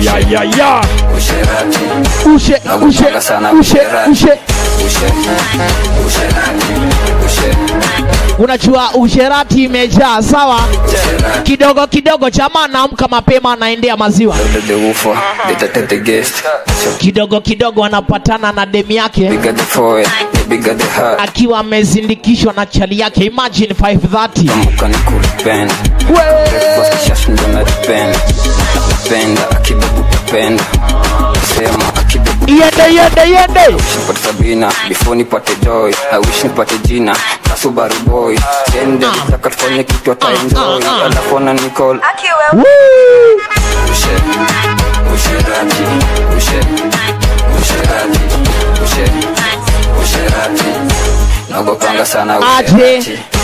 ayayaya usherati ushe ushe Nakupanga sana ushe usherati. ushe ushe usherati ushe unajua usherati imejaa sawa usherati kidogo kidogo chama anaamka mapema anaendea maziwa the woofer the tate the guest so kidogo kidogo anapatana na demi yake bigger the forehead the bigger the heart akiwa amezindikishwa na chali yake imagine 530 Kumbuka ni kulipenda Breakfast kisha ndo napenda Napenda akibebu tapenda Sema akibebu yende yende yende nipate Sabina before nipate joy I wish nipate jina Kasubaru boy Sende nitaka tufanye kitu ata enjoy Alafu na Nicole Woo! Ushe Usherati Ushe Usherati Ushe Usherati Nagopanga sana Aje. usherati